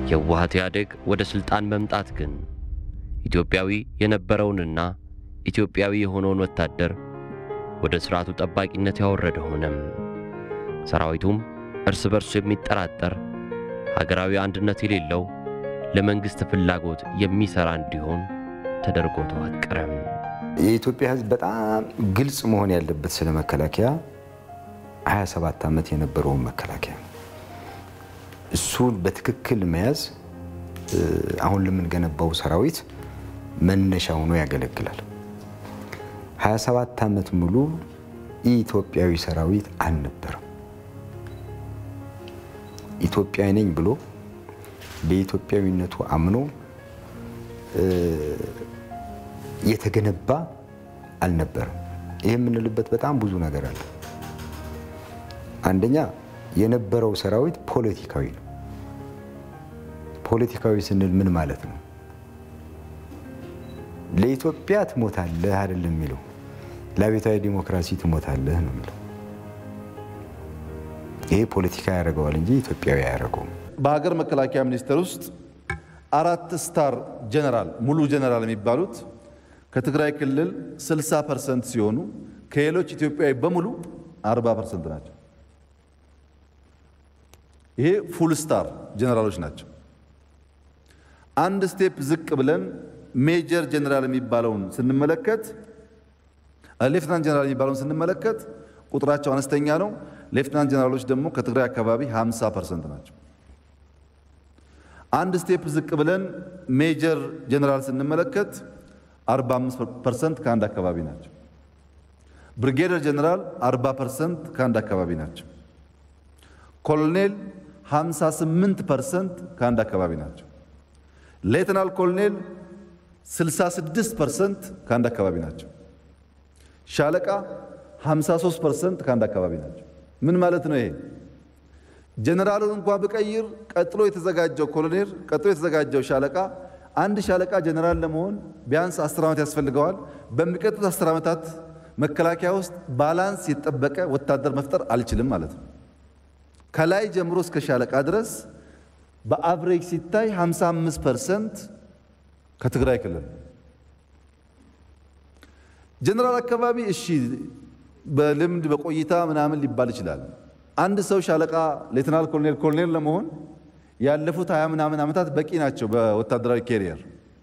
የህወሓት ኢህአዴግ ወደ ሥልጣን መምጣት ግን ኢትዮጵያዊ የነበረውንና ኢትዮጵያዊ የሆነውን ወታደር ወደ ሥርዓቱ ጠባቂነት ያወረደ ሆነም። ሰራዊቱም እርስ በርሱ የሚጠራጠር ሀገራዊ አንድነት የሌለው ለመንግሥት ፍላጎት የሚሠራ እንዲሆን ተደርጎ ተዋቀረም። የኢትዮጵያ ሕዝብ በጣም ግልጽ መሆን ያለበት ስለ መከላከያ 27 ዓመት የነበረውን መከላከያ እሱን በትክክል መያዝ አሁን ለምንገነባው ሰራዊት መነሻ ሆኖ ያገለግላል። 27 ዓመት ሙሉ ኢትዮጵያዊ ሰራዊት አልነበረም። ኢትዮጵያዊ ነኝ ብሎ በኢትዮጵያዊነቱ አምኖ የተገነባ አልነበረም። ይህ የምንልበት በጣም ብዙ ነገር አለ። አንደኛ የነበረው ሰራዊት ፖለቲካዊ ነው። ፖለቲካዊ ስንል ምን ማለት ነው? ለኢትዮጵያ ትሞታለህ አይደለም የሚለው፣ ለአብዮታዊ ዲሞክራሲ ትሞታለህ ነው የሚለው። ይሄ ፖለቲካ ያደርገዋል እንጂ ኢትዮጵያዊ አያደርገውም። በሀገር መከላከያ ሚኒስቴር ውስጥ አራት ስታር ጀነራል ሙሉ ጀነራል የሚባሉት ከትግራይ ክልል 60 ፐርሰንት ሲሆኑ ከሌሎች ኢትዮጵያዊ በሙሉ 40 ፐርሰንት ናቸው። ይሄ ፉል ስታር ጀነራሎች ናቸው። አንድ ስቴፕ ዝቅ ብለን ሜጀር ጀነራል የሚባለውን ስንመለከት ሌፍትናንት ጀነራል የሚባለውን ስንመለከት ቁጥራቸው አነስተኛ ነው። ሌፍትናንት ጀነራሎች ደግሞ ከትግራይ አካባቢ 50 ፐርሰንት ናቸው። አንድ ስቴፕ ዝቅ ብለን ሜጀር ጀነራል ስንመለከት 45 ፐርሰንት ከአንድ አካባቢ ናቸው። ብሪጌደር ጀነራል 40 ፐርሰንት ከአንድ አካባቢ ናቸው። ኮሎኔል 58 ፐርሰንት ከአንድ አካባቢ ናቸው። ሌተናል ኮሎኔል 66 ፐርሰንት ከአንድ አካባቢ ናቸው። ሻለቃ 53 ፐርሰንት ከአንድ አካባቢ ናቸው። ምን ማለት ነው ይሄ? ጀነራሉን እንኳ ብቀይር ቀጥሎ የተዘጋጀው ኮሎኔል ቀጥሎ የተዘጋጀው ሻለቃ አንድ ሻለቃ ጀነራል ለመሆን ቢያንስ 10 ዓመት ያስፈልገዋል። በሚቀጥሉት 10 ዓመታት መከላከያ ውስጥ ባላንስ የተጠበቀ ወታደር መፍጠር አልችልም ማለት ነው። ከላይ ጀምሮ እስከ ሻለቃ ድረስ በአቭሬጅ ሲታይ 55 ፐርሰንት ከትግራይ ክልል ጀነራል አካባቢ እሺ፣ በልምድ በቆይታ ምናምን ሊባል ይችላል። አንድ ሰው ሻለቃ፣ ሌተናል ኮሎኔል፣ ኮሎኔል ለመሆን ያለፉት ሀያ ምናምን ዓመታት በቂ ናቸው። በወታደራዊ ኬሪየር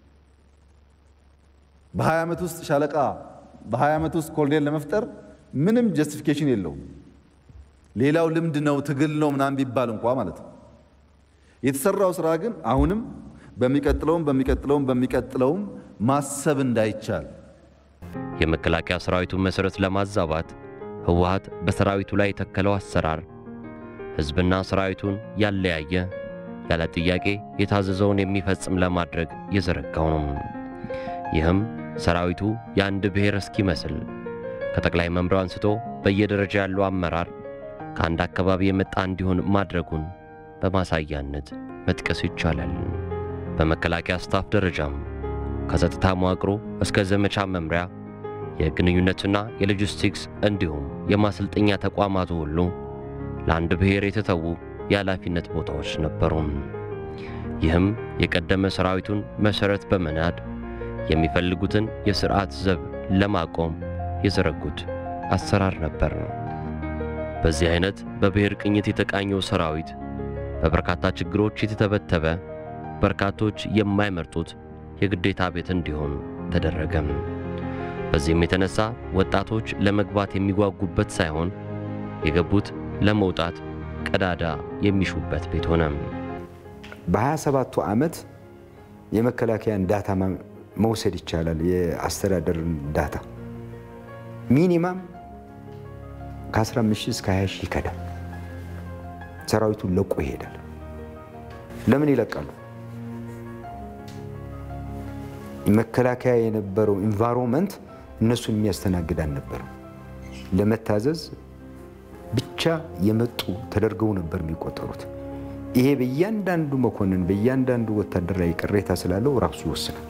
በ20 ዓመት ውስጥ ሻለቃ በ20 ዓመት ውስጥ ኮሎኔል ለመፍጠር ምንም ጀስቲፊኬሽን የለውም። ሌላው ልምድ ነው ትግል ነው ምናምን ቢባል እንኳ ማለት ነው። የተሰራው ስራ ግን አሁንም በሚቀጥለውም በሚቀጥለውም በሚቀጥለውም ማሰብ እንዳይቻል የመከላከያ ሰራዊቱን መሠረት ለማዛባት ህወሓት በሰራዊቱ ላይ የተከለው አሰራር ሕዝብና ሰራዊቱን ያለያየ ያለ ጥያቄ የታዘዘውን የሚፈጽም ለማድረግ የዘረጋው ነው። ይህም ሰራዊቱ የአንድ ብሔር እስኪመስል ከጠቅላይ መምሪያው አንስቶ በየደረጃ ያለው አመራር ከአንድ አካባቢ የመጣ እንዲሆን ማድረጉን በማሳያነት መጥቀስ ይቻላል። በመከላከያ ስታፍ ደረጃም ከጸጥታ መዋቅሩ እስከ ዘመቻ መምሪያ የግንኙነትና የሎጂስቲክስ እንዲሁም የማሰልጠኛ ተቋማቱ ሁሉ ለአንድ ብሔር የተተዉ የኃላፊነት ቦታዎች ነበሩ። ይህም የቀደመ ሰራዊቱን መሠረት በመናድ የሚፈልጉትን የሥርዓት ዘብ ለማቆም የዘረጉት አሰራር ነበር። በዚህ አይነት በብሔር ቅኝት የተቃኘው ሰራዊት በበርካታ ችግሮች የተተበተበ፣ በርካቶች የማይመርጡት የግዴታ ቤት እንዲሆን ተደረገም። በዚህም የተነሳ ወጣቶች ለመግባት የሚጓጉበት ሳይሆን የገቡት ለመውጣት ቀዳዳ የሚሹበት ቤት ሆነ። በ27ቱ ዓመት የመከላከያን ዳታ መውሰድ ይቻላል። የአስተዳደርን ዳታ ሚኒማም ከ15 ሺህ እስከ 20 ሺህ ይከዳል። ሰራዊቱን ለቆ ይሄዳል። ለምን ይለቃሉ? መከላከያ የነበረው ኢንቫይሮንመንት እነሱን የሚያስተናግድ አልነበረም። ለመታዘዝ ብቻ የመጡ ተደርገው ነበር የሚቆጠሩት። ይሄ በእያንዳንዱ መኮንን በእያንዳንዱ ወታደር ላይ ቅሬታ ስላለው ራሱ ይወስናል።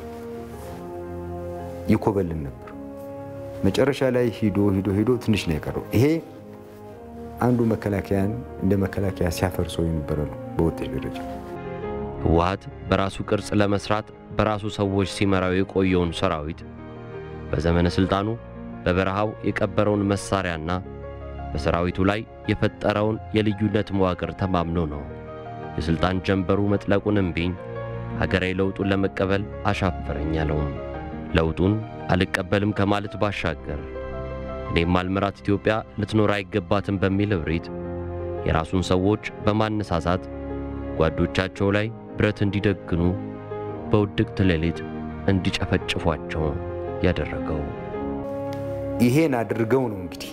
ይኮበልን ነበር። መጨረሻ ላይ ሂዶ ሂዶ ሂዶ ትንሽ ነው የቀረው። ይሄ አንዱ መከላከያን እንደ መከላከያ ሲያፈርሰው የነበረ ነው በውጤት ደረጃ። ህወሓት በራሱ ቅርጽ ለመስራት በራሱ ሰዎች ሲመራው የቆየውን ሰራዊት በዘመነ ሥልጣኑ በበረሃው የቀበረውን መሳሪያና በሰራዊቱ ላይ የፈጠረውን የልዩነት መዋቅር ተማምኖ ነው የሥልጣን ጀንበሩ መጥለቁን እምቢኝ ሀገራዊ ለውጡን ለመቀበል አሻፈረኝ ያለውም። ለውጡን አልቀበልም ከማለት ባሻገር እኔም አልመራት ኢትዮጵያ ልትኖር አይገባትም በሚል እብሪት የራሱን ሰዎች በማነሳሳት ጓዶቻቸው ላይ ብረት እንዲደግኑ በውድቅት ሌሊት እንዲጨፈጭፏቸው ያደረገው። ይሄን አድርገው ነው እንግዲህ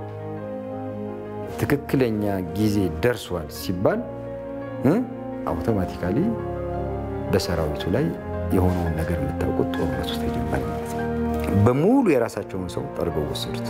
ትክክለኛ ጊዜ ደርሷል ሲባል አውቶማቲካሊ በሰራዊቱ ላይ የሆነውን ነገር የምታውቁት ጦርነት ውስጥ ተጀመረ ማለት ነው። በሙሉ የራሳቸውን ሰው ጠርገው ወሰዱት።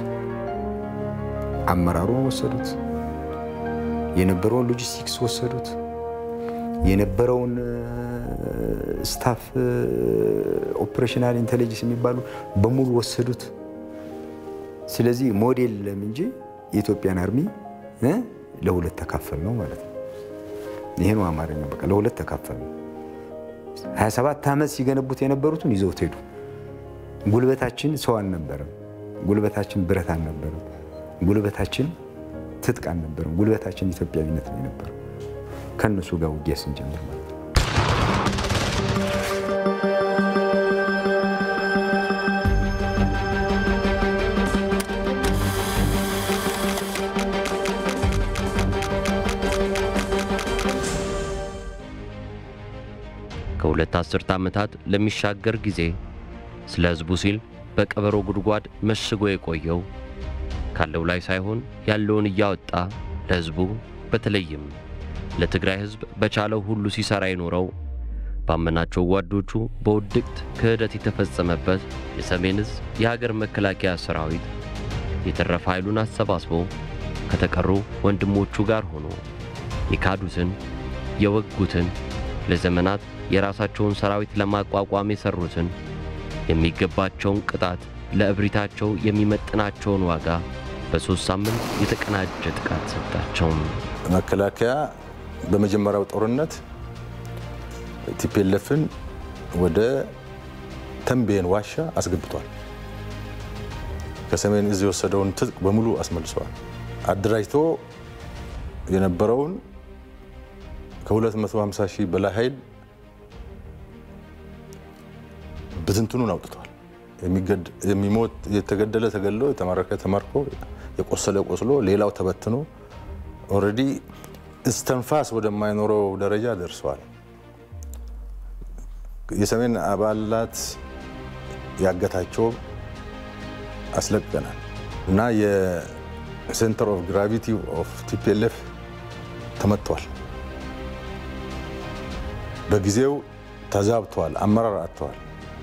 አመራሩን ወሰዱት። የነበረውን ሎጂስቲክስ ወሰዱት። የነበረውን ስታፍ ኦፕሬሽናል ኢንቴሊጀንስ የሚባሉ በሙሉ ወሰዱት። ስለዚህ ሞዴል ለም እንጂ የኢትዮጵያን አርሚ ለሁለት ተካፈል ነው ማለት ነው። ይሄ ነው አማርኛው። በቃ ለሁለት ተካፈል ነው። 27 ዓመት ሲገነቡት የነበሩትን ይዘውት ሄዱ። ጉልበታችን ሰው አልነበረም። ጉልበታችን ብረት አልነበረም። ጉልበታችን ትጥቅ አልነበረም። ጉልበታችን ኢትዮጵያዊነት ነው የነበረው። ከእነሱ ጋር ውጊያ ስንጀምር ማለት ነው። ከሁለት አስርተ ዓመታት ለሚሻገር ጊዜ ስለ ሕዝቡ ሲል በቀበሮ ጉድጓድ መሽጎ የቆየው ካለው ላይ ሳይሆን ያለውን እያወጣ ለሕዝቡ በተለይም ለትግራይ ሕዝብ በቻለው ሁሉ ሲሠራ የኖረው ባመናቸው ጓዶቹ በውድቅት ክህደት የተፈጸመበት የሰሜን ዕዝ የሀገር መከላከያ ሰራዊት የተረፈ ኃይሉን አሰባስቦ ከተቀሩ ወንድሞቹ ጋር ሆኖ የካዱትን የወጉትን ለዘመናት የራሳቸውን ሰራዊት ለማቋቋም የሰሩትን የሚገባቸውን ቅጣት ለእብሪታቸው የሚመጥናቸውን ዋጋ በሦስት ሳምንት የተቀናጀ ጥቃት ሰጣቸው። መከላከያ በመጀመሪያው ጦርነት ቲፔለፍን ወደ ተንቤን ዋሻ አስገብቷል። ከሰሜን ዕዝ የወሰደውን ትጥቅ በሙሉ አስመልሰዋል። አደራጅቶ የነበረውን ከ250 ሺህ በላይ ኃይል ብትንትኑን አውጥቷል። የሚሞት የተገደለ ተገድሎ የተማረከ ተማርኮ የቆሰለ ቆስሎ ሌላው ተበትኖ ኦልሬዲ እስተንፋስ ወደማይኖረው ደረጃ ደርሰዋል። የሰሜን አባላት ያገታቸው አስለቅቀናል እና የሴንተር ኦፍ ግራቪቲ ኦፍ ቲፒኤልኤፍ ተመቷል። በጊዜው ተዛብተዋል፣ አመራር አጥተዋል።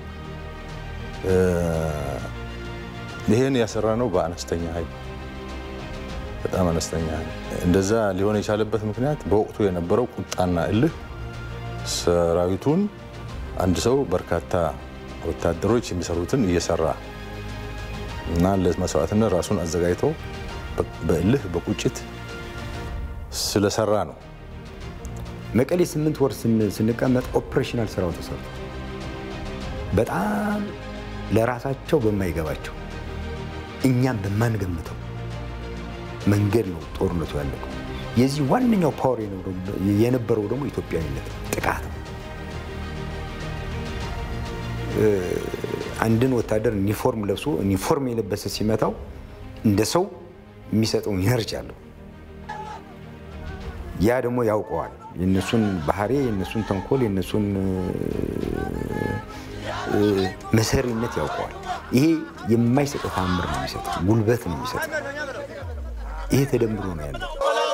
ይሄን ያሰራ ነው በአነስተኛ ኃይል በጣም አነስተኛ ኃይል። እንደዛ ሊሆን የቻለበት ምክንያት በወቅቱ የነበረው ቁጣና እልህ ሰራዊቱን አንድ ሰው በርካታ ወታደሮች የሚሰሩትን እየሰራ እና ለመስዋዕትነት ራሱን አዘጋጅቶ በእልህ በቁጭት ስለሰራ ነው። መቀሌ ስምንት ወር ስንቀመጥ ኦፕሬሽናል ስራው ተሰርቶ በጣም ለራሳቸው በማይገባቸው እኛም በማንገምተው መንገድ ነው ጦርነቱ ያለቀው። የዚህ ዋነኛው ፓወር የነበረው ደግሞ ኢትዮጵያዊነት ጥቃት ነው። አንድን ወታደር ዩኒፎርም ለብሶ ዩኒፎርም የለበሰ ሲመታው እንደ ሰው የሚሰጠው ኢነርጂ አለው። ያ ደግሞ ያውቀዋል። የእነሱን ባህሪ፣ የእነሱን ተንኮል፣ የእነሱን መሰሪነት ያውቀዋል። ይሄ የማይሰጠው ታምር ነው የሚሰጠው፣ ጉልበት ነው የሚሰጠው። ይሄ ተደምሮ ነው ያለው።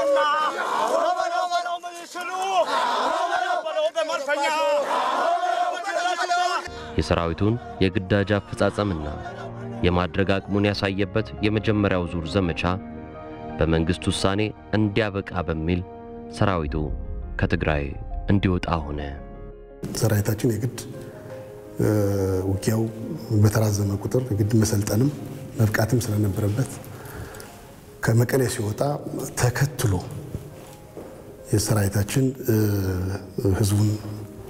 የሰራዊቱን የግዳጅ አፈጻጸምና የማድረግ አቅሙን ያሳየበት የመጀመሪያው ዙር ዘመቻ በመንግሥት ውሳኔ እንዲያበቃ በሚል ሰራዊቱ ከትግራይ እንዲወጣ ሆነ። ሰራዊታችን የግድ ውጊያው በተራዘመ ቁጥር የግድ መሰልጠንም መብቃትም ስለነበረበት ከመቀሌ ሲወጣ ተከትሎ የሰራዊታችን ህዝቡን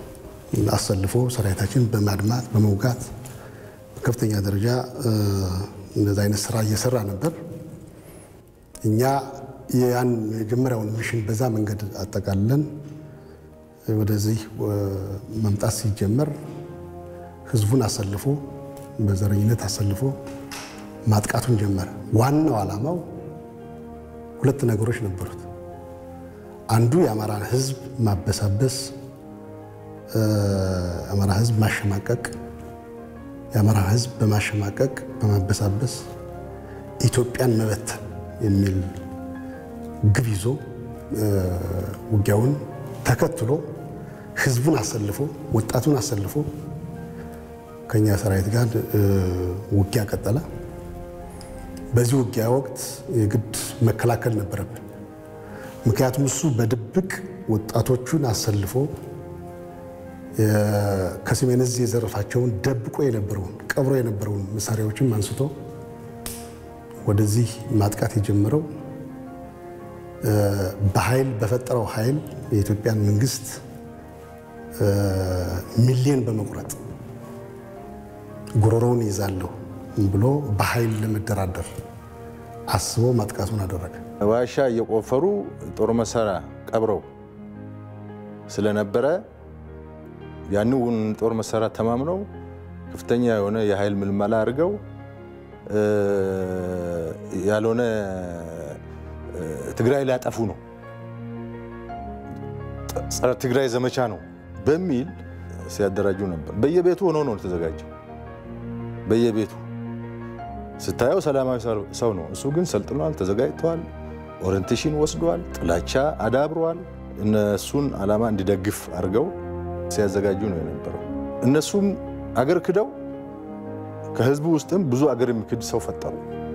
አሰልፎ ሰራዊታችን በማድማት በመውጋት በከፍተኛ ደረጃ እንደዚ አይነት ስራ እየሰራ ነበር። እኛ ያን የመጀመሪያውን ሚሽን በዛ መንገድ አጠቃለን ወደዚህ መምጣት ሲጀመር ህዝቡን አሰልፎ በዘረኝነት አሰልፎ ማጥቃቱን ጀመረ። ዋናው ዓላማው ሁለት ነገሮች ነበሩት። አንዱ የአማራን ህዝብ ማበሳበስ፣ አማራ ህዝብ ማሸማቀቅ፣ የአማራን ህዝብ በማሸማቀቅ በማበሳበስ ኢትዮጵያን መበተን የሚል ግብ ይዞ ውጊያውን ተከትሎ ህዝቡን አሰልፎ ወጣቱን አሰልፎ ከኛ ሰራዊት ጋር ውጊያ ቀጠለ። በዚህ ውጊያ ወቅት የግድ መከላከል ነበረብን። ምክንያቱም እሱ በድብቅ ወጣቶቹን አሰልፎ ከሰሜን ዕዝ የዘረፋቸውን ደብቆ የነበረውን ቀብሮ የነበረውን መሳሪያዎችን አንስቶ ወደዚህ ማጥቃት የጀመረው በኃይል በፈጠረው ኃይል የኢትዮጵያን መንግስት ሚሊዮን በመቁረጥ ጉሮሮውን ይዛለሁ ብሎ በኃይል ለመደራደር አስቦ ማጥቃቱን አደረገ። ዋሻ እየቆፈሩ ጦር መሳሪያ ቀብረው ስለነበረ ያንን ጦር መሳሪያ ተማምነው ከፍተኛ የሆነ የኃይል ምልመላ አድርገው ያልሆነ ትግራይ ሊያጠፉ ነው፣ ጸረ ትግራይ ዘመቻ ነው በሚል ሲያደራጁ ነበር። በየቤቱ ሆኖ ነው የተዘጋጀው። በየቤቱ ስታየው ሰላማዊ ሰው ነው። እሱ ግን ሰልጥኗል፣ ተዘጋጅተዋል፣ ኦሪንቴሽን ወስዷል፣ ጥላቻ አዳብረዋል። እነሱን ዓላማ እንዲደግፍ አድርገው ሲያዘጋጁ ነው የነበረው። እነሱም አገር ክደው ከህዝቡ ውስጥም ብዙ አገር የሚክድ ሰው ፈጠሩ።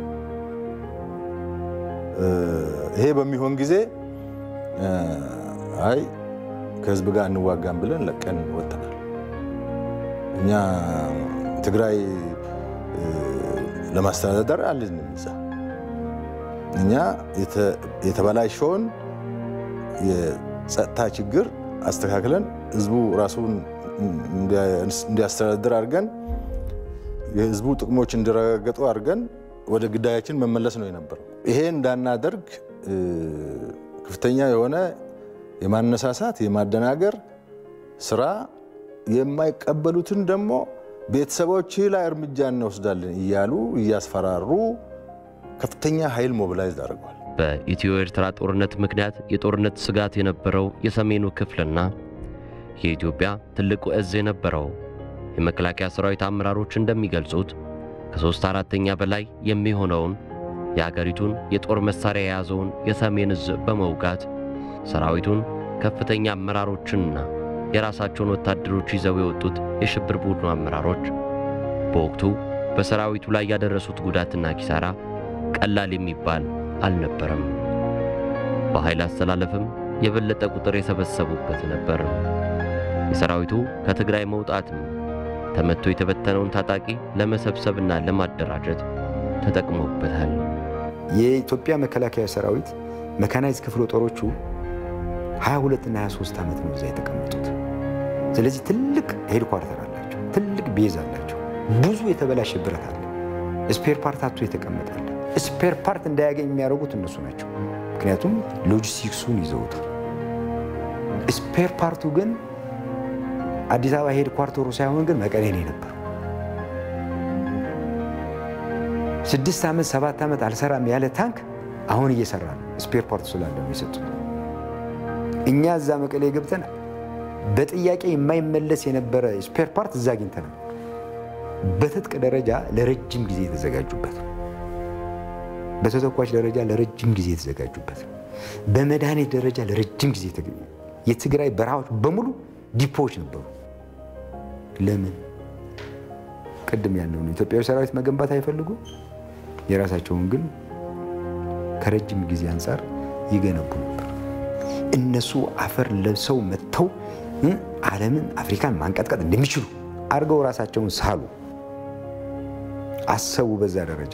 ይሄ በሚሆን ጊዜ አይ ከህዝብ ጋር እንዋጋም ብለን ለቀን ወጥተናል። እኛ ትግራይ ለማስተዳደር አልንም እዛ እኛ የተበላሸውን የጸጥታ ችግር አስተካክለን ህዝቡ ራሱን እንዲያስተዳድር አድርገን የህዝቡ ጥቅሞች እንዲረጋገጡ አድርገን ወደ ግዳያችን መመለስ ነው የነበረው። ይሄ እንዳናደርግ ከፍተኛ የሆነ የማነሳሳት የማደናገር ስራ የማይቀበሉትን ደግሞ ቤተሰቦች ላይ እርምጃ እንወስዳለን እያሉ እያስፈራሩ ከፍተኛ ኃይል ሞቢላይዝ አድርገዋል። በኢትዮ ኤርትራ ጦርነት ምክንያት የጦርነት ስጋት የነበረው የሰሜኑ ክፍልና የኢትዮጵያ ትልቁ እዝ የነበረው የመከላከያ ሰራዊት አመራሮች እንደሚገልጹት ከሦስት አራተኛ በላይ የሚሆነውን የአገሪቱን የጦር መሣሪያ የያዘውን የሰሜን እዝ በመውጋት ሰራዊቱን ከፍተኛ አመራሮችንና የራሳቸውን ወታደሮች ይዘው የወጡት የሽብር ቡድኑ አመራሮች በወቅቱ በሰራዊቱ ላይ ያደረሱት ጉዳትና ኪሳራ ቀላል የሚባል አልነበረም። በኃይል አስተላለፍም የበለጠ ቁጥር የሰበሰቡበት ነበር። የሰራዊቱ ከትግራይ መውጣትም ተመቶ የተበተነውን ታጣቂ ለመሰብሰብና ለማደራጀት ተጠቅሞበታል። የኢትዮጵያ መከላከያ ሰራዊት መካናይዝ ክፍለ ጦሮቹ 22 እና 23 ዓመት ነው እዛ የተቀመጡት። ስለዚህ ትልቅ ሄድኳርተር አላቸው፣ ትልቅ ቤዝ አላቸው። ብዙ የተበላሸ ብረት አለ። ስፔር ፓርት አቶ የተቀመጣለ። ስፔር ፓርት እንዳያገኝ የሚያደርጉት እነሱ ናቸው። ምክንያቱም ሎጂስቲክሱን ይዘውታል። ስፔር ፓርቱ ግን አዲስ አበባ ሄድኳርተሩ ሳይሆን ግን መቀሌ ነው የነበረው። ስድስት ዓመት ሰባት ዓመት አልሰራም ያለ ታንክ አሁን እየሰራ ነው። ስፔር ፓርት ስላለ ነው የሰጡት። እኛ እዛ መቀሌ ገብተን በጥያቄ የማይመለስ የነበረ ስፔር ፓርት እዛ አግኝተናል። በትጥቅ ደረጃ ለረጅም ጊዜ የተዘጋጁበት፣ በተተኳሽ ደረጃ ለረጅም ጊዜ የተዘጋጁበት፣ በመድኃኒት ደረጃ ለረጅም ጊዜ የትግራይ በረሃዎች በሙሉ ዲፖዎች ነበሩ። ለምን? ቅድም ያለውን ኢትዮጵያዊ ሰራዊት መገንባት አይፈልጉ፣ የራሳቸውን ግን ከረጅም ጊዜ አንጻር ይገነቡ ነበር። እነሱ አፈር ለብሰው መጥተው ዓለምን አፍሪካን ማንቀጥቀጥ እንደሚችሉ አድርገው ራሳቸውን ሳሉ፣ አሰቡ። በዛ ደረጃ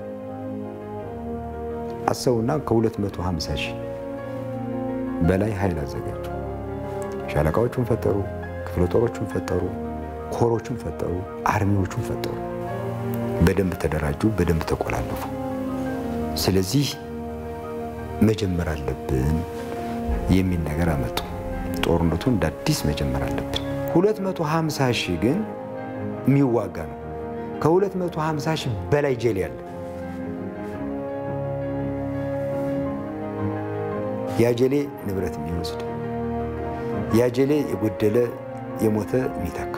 አሰቡና ከ250 ሺህ በላይ ኃይል አዘጋጁ። ሻለቃዎቹን ፈጠሩ፣ ክፍለ ጦሮቹን ፈጠሩ፣ ኮሮቹን ፈጠሩ፣ አርሚዎቹን ፈጠሩ። በደንብ ተደራጁ፣ በደንብ ተቆላለፉ። ስለዚህ መጀመር አለብን የሚል ነገር አመጡ። ጦርነቱ እንደ አዲስ መጀመር አለብን። 250 ሺህ ግን የሚዋጋ ነው። ከ250 ሺህ በላይ ጄል ያለ ያጀሌ ንብረት የሚወስድ ያጀሌ የጎደለ የሞተ የሚተካ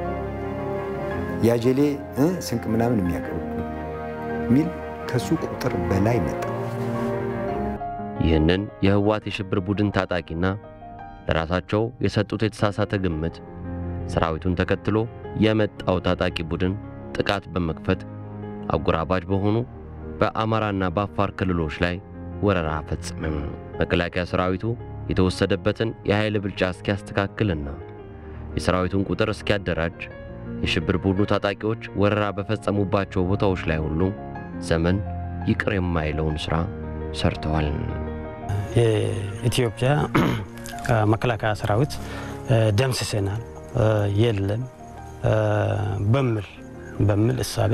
ያጀሌ ስንቅ ምናምን የሚያቀርብ የሚል ከሱ ቁጥር በላይ መጣ። ይህንን የህወሓት የሽብር ቡድን ታጣቂና ለራሳቸው የሰጡት የተሳሳተ ግምት ሰራዊቱን ተከትሎ የመጣው ታጣቂ ቡድን ጥቃት በመክፈት አጎራባች በሆኑ በአማራና በአፋር ክልሎች ላይ ወረራ ፈጽምም። መከላከያ ሰራዊቱ የተወሰደበትን የኃይል ብልጫ እስኪያስተካክልና የሰራዊቱን ቁጥር እስኪያደራጅ የሽብር ቡድኑ ታጣቂዎች ወረራ በፈጸሙባቸው ቦታዎች ላይ ሁሉ ዘመን ይቅር የማይለውን ሥራ ሰርተዋል። የኢትዮጵያ መከላከያ ሰራዊት ደምስሰናል የለም በሚል በሚል እሳቤ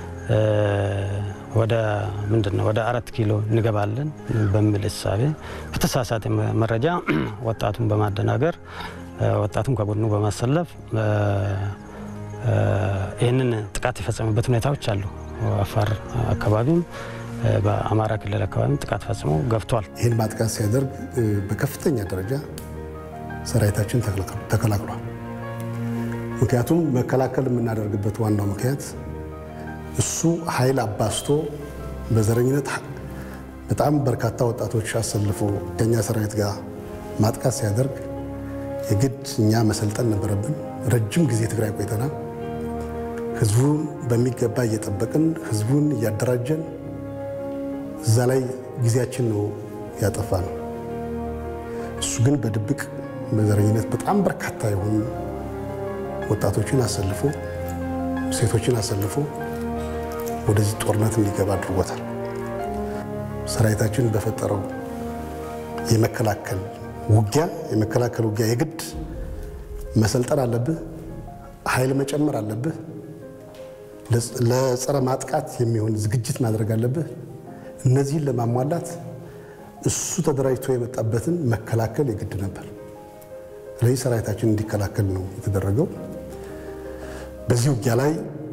ወደ ምንድን ነው ወደ አራት ኪሎ እንገባለን በሚል እሳቤ በተሳሳተ መረጃ ወጣቱን በማደናገር ወጣቱን ከጎኑ በማሰለፍ ይህንን ጥቃት የፈጸመበት ሁኔታዎች አሉ። አፋር አካባቢም በአማራ ክልል አካባቢም ጥቃት ፈጽሞ ገብቷል። ይህን ማጥቃት ሲያደርግ በከፍተኛ ደረጃ ሰራዊታችን ተከላክሏል። ምክንያቱም መከላከል የምናደርግበት ዋናው ምክንያት እሱ ኃይል አባስቶ በዘረኝነት በጣም በርካታ ወጣቶች አሰልፎ ከኛ ሰራዊት ጋር ማጥቃት ሲያደርግ የግድ እኛ መሰልጠን ነበረብን። ረጅም ጊዜ ትግራይ ቆይተናል። ህዝቡን በሚገባ እየጠበቅን ህዝቡን እያደራጀን እዛ ላይ ጊዜያችን ነው ያጠፋ ነው። እሱ ግን በድብቅ በዘረኝነት በጣም በርካታ የሆኑ ወጣቶችን አሰልፎ ሴቶችን አሰልፎ ወደዚህ ጦርነት እንዲገባ አድርጎታል። ሰራዊታችን በፈጠረው የመከላከል ውጊያ የመከላከል ውጊያ የግድ መሰልጠን አለብህ፣ ኃይል መጨመር አለብህ፣ ለጸረ ማጥቃት የሚሆን ዝግጅት ማድረግ አለብህ። እነዚህን ለማሟላት እሱ ተደራጅቶ የመጣበትን መከላከል የግድ ነበር። ስለዚህ ሰራዊታችን እንዲከላከል ነው የተደረገው። በዚህ ውጊያ ላይ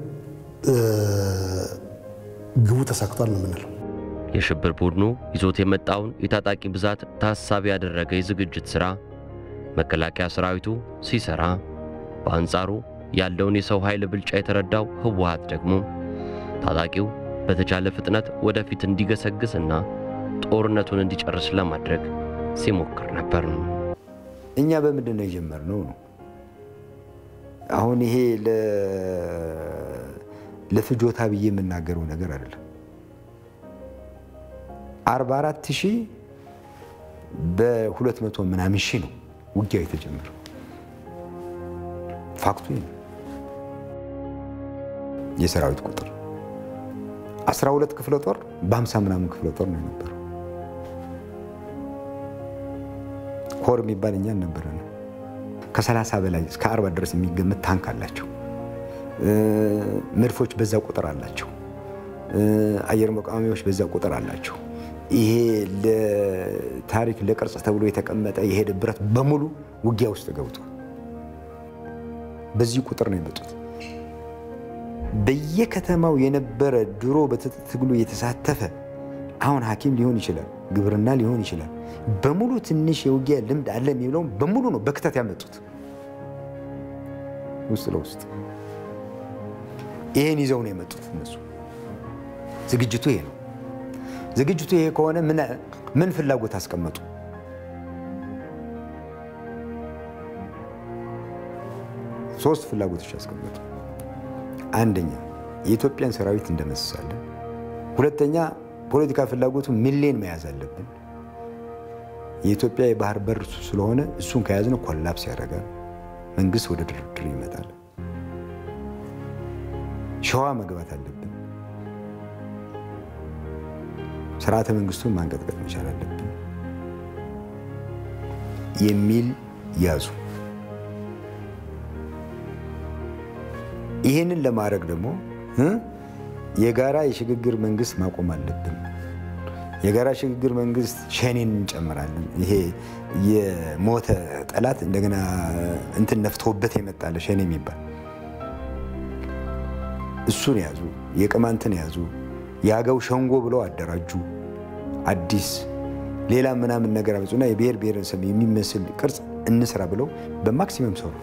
ግቡ ተሳክቷል ነው የምንለው። የሽብር ቡድኑ ይዞት የመጣውን የታጣቂ ብዛት ታሳቢ ያደረገ የዝግጅት ሥራ መከላከያ ሰራዊቱ ሲሰራ፣ በአንጻሩ ያለውን የሰው ኃይል ብልጫ የተረዳው ህወሓት ደግሞ ታጣቂው በተቻለ ፍጥነት ወደፊት እንዲገሰግስና ጦርነቱን እንዲጨርስ ለማድረግ ሲሞክር ነበር። እኛ በምንድን ነው የጀመርነው ነው አሁን ይሄ ለፍጆታ ብዬ የምናገረው ነገር አይደለም። 44 ሺህ በ200 ምናምን ሺህ ነው ውጊያው የተጀመረው። ፋክቱ ነው። የሰራዊት ቁጥር 12 ክፍለ ጦር በ50 ምናምን ክፍለ ጦር ነው የነበረው። ኮር የሚባል እኛ ነበረ ነው ከ30 በላይ እስከ 40 ድረስ የሚገመት ታንክ አላቸው። መድፎች በዛ ቁጥር አላቸው። አየር መቃወሚያዎች በዛ ቁጥር አላቸው። ይሄ ለታሪክ ለቅርጽ ተብሎ የተቀመጠ የሄደ ብረት በሙሉ ውጊያ ውስጥ ገብቷል። በዚህ ቁጥር ነው የመጡት። በየከተማው የነበረ ድሮ በትጥቅ ትግሉ የተሳተፈ አሁን ሐኪም ሊሆን ይችላል፣ ግብርና ሊሆን ይችላል። በሙሉ ትንሽ የውጊያ ልምድ አለ የሚለውም በሙሉ ነው በክተት ያመጡት ውስጥ ለውስጥ ይሄን ይዘው ነው የመጡት እነሱ። ዝግጅቱ ይሄ ነው። ዝግጅቱ ይሄ ከሆነ ምን ፍላጎት አስቀመጡ? ሶስት ፍላጎቶች አስቀመጡ። አንደኛ የኢትዮጵያን ሰራዊት እንደመስሳለን። ሁለተኛ ፖለቲካ ፍላጎቱ ሚሊዮን መያዝ አለብን። የኢትዮጵያ የባህር በር ስለሆነ እሱን ከያዝነው ኮላፕስ ያደርጋል። መንግስት ወደ ድርድር ይመጣል። ሸዋ መግባት አለብን። ስርዓተ መንግስቱን ማንቀጥቀጥ መቻል አለብን የሚል ያዙ። ይህንን ለማድረግ ደግሞ እ የጋራ የሽግግር መንግስት ማቆም አለብን። የጋራ ሽግግር መንግስት ሸኔን እንጨምራለን። ይሄ የሞተ ጠላት እንደገና እንትን ነፍቶበት የመጣለ ሸኔ የሚባል እሱን ያዙ፣ የቅማንትን ያዙ፣ የአገው ሸንጎ ብለው አደራጁ። አዲስ ሌላ ምናምን ነገር አመፁና የብሔር ብሔረሰብ የሚመስል ቅርጽ እንስራ ብለው በማክሲመም ሰሩ።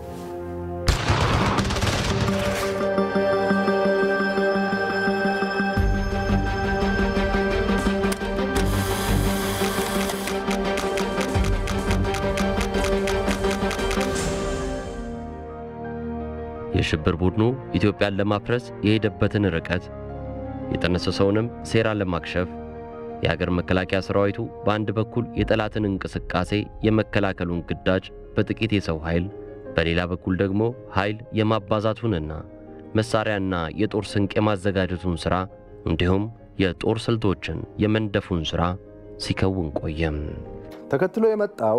የሽብር ቡድኑ ኢትዮጵያን ለማፍረስ የሄደበትን ርቀት የጠነሰሰውንም ሴራ ለማክሸፍ የሀገር መከላከያ ሰራዊቱ በአንድ በኩል የጠላትን እንቅስቃሴ የመከላከሉን ግዳጅ በጥቂት የሰው ኃይል፣ በሌላ በኩል ደግሞ ኃይል የማባዛቱንና መሳሪያና የጦር ስንቅ የማዘጋጀቱን ሥራ እንዲሁም የጦር ስልቶችን የመንደፉን ሥራ ሲከውን ቆየም። ተከትሎ የመጣው